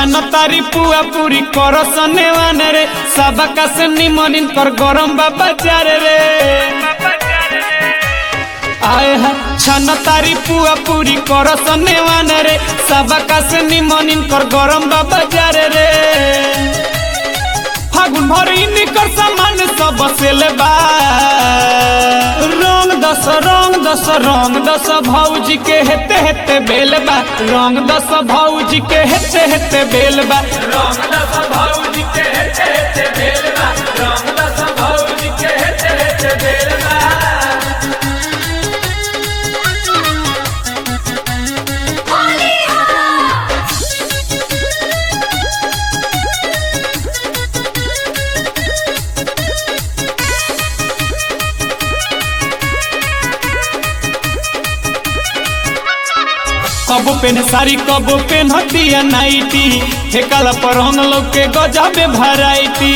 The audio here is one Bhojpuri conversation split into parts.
छान तारी पुआ पूरी कर सनेवान रे सबका से निमन कर गरम बाबा चार रे आए है छान तारी पुआ पूरी कर सनेवान रे सबका से निमन कर गरम बाबा चार रे फागुन भर निकर सामान सब सेले बा रंग दस रंग दस रंग दस भौजी के हेते हेते बेल बा रंग दस भौजी के हेते हेते बेल बा रंग दस भौजी के हेते हेते बेलबा रंग दस भौजी के हेते हेते बेलबा कबो पेन सारी कबो पेन हतिया नाइटी ठेकाला पर हम लोग के गजाबे भराइटी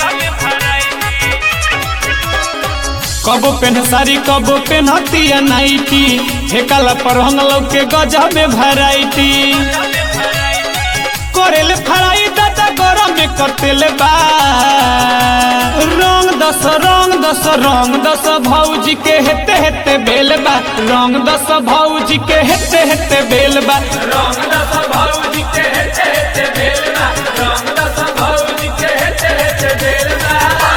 कबो पेन सारी कबो पेन हतिया नाइटी ठेकाला पर हम लोग के गजाबे भराइटी करेले फराई दादा गरम में कतेले बा रंग दस रंग दस रंग दस भौजी के हेते हेते बेल बा रंग दस भौजी के हेते हेते बेल बा रंग दस भौजी के हेते हेते बेलबा रंग दस भौजी के हेते हेते बेलबा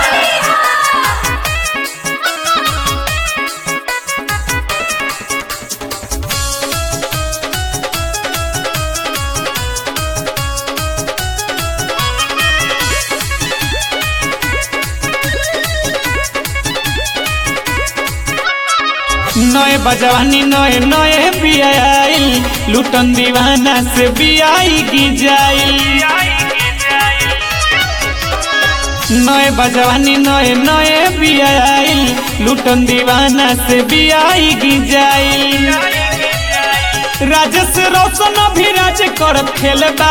नए बजवानी नए नए बियाइल लुटन दीवाना से बियाई की जाइल नए बजवानी नए नए बियाइल लुटन दीवाना से बियाई की जाइल राजेश रोशन भी राज करत खेलबा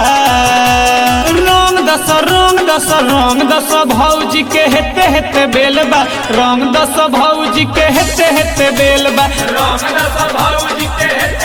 रंग दस रंग दस रंग दस भौजी के हेते हेते बेलबा रंग दस भौजी के हेते हेते बेलबा रंग दस भौजी के हेते